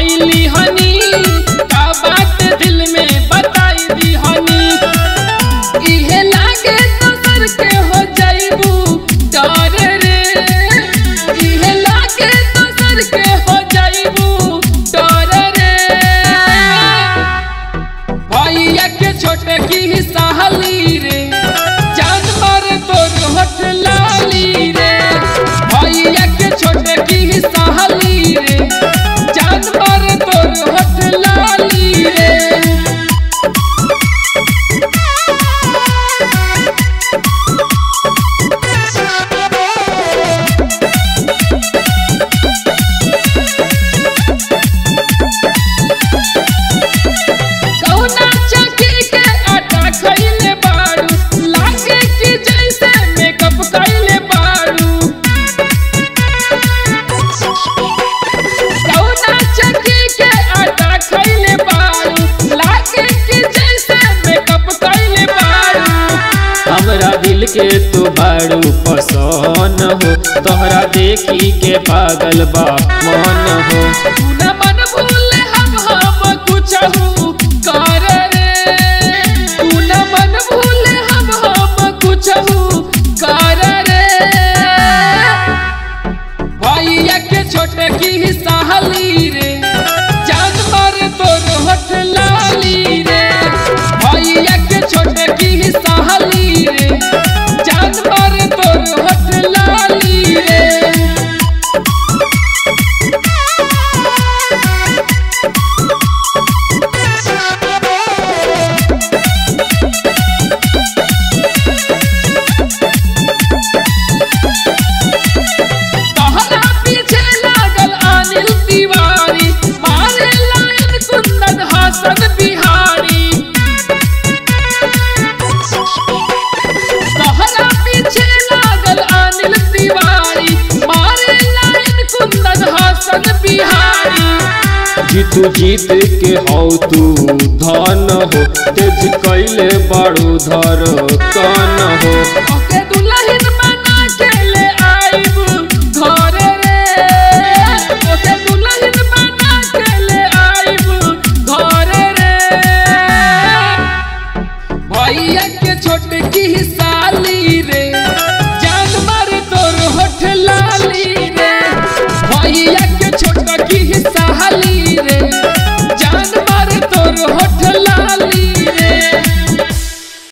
कैली हनी का बात दिल में बताई दी हनी इहे लागे दोसर के हो जाइबू डर रे इहे लागे दोसर के हो जाइबू डर रे भैया के छोटे की सहली रे जान मार तोर होठ लाली रे भैया के छोटे की सहली रे जान मार तोर होठ लाली रे कहुना चक्की के आटा खइले बारू लागे कि जैसे मेकअप कइले बारू कहुना चक्की के आटा खइले बारू लागे कि जैसे मेकअप कइले बारू हमरा दिल के तू बड़ू पसंद हो तोहरा देखी के पागल बा मन हो तू न मन भूले हम हम कुछ कर रे तू न मन भूले हम हम कुछ कर रे भैया के छोटे की सहली रे जान मार तोर होठ लाली रे भैया के छोटे की सहली रे जान मार तोर होठ लाली रे तोहरा पीछे लागल अनिल तिवारी मारे लायन कुंदन हसन बिहारी तोहरा पीछे लागल अनिल तिवारी मारे लायन कुंदन हसन बिहारी जीतू जीत के हौ तू धन हो तेज कैले बड़ू धर कन हो ओके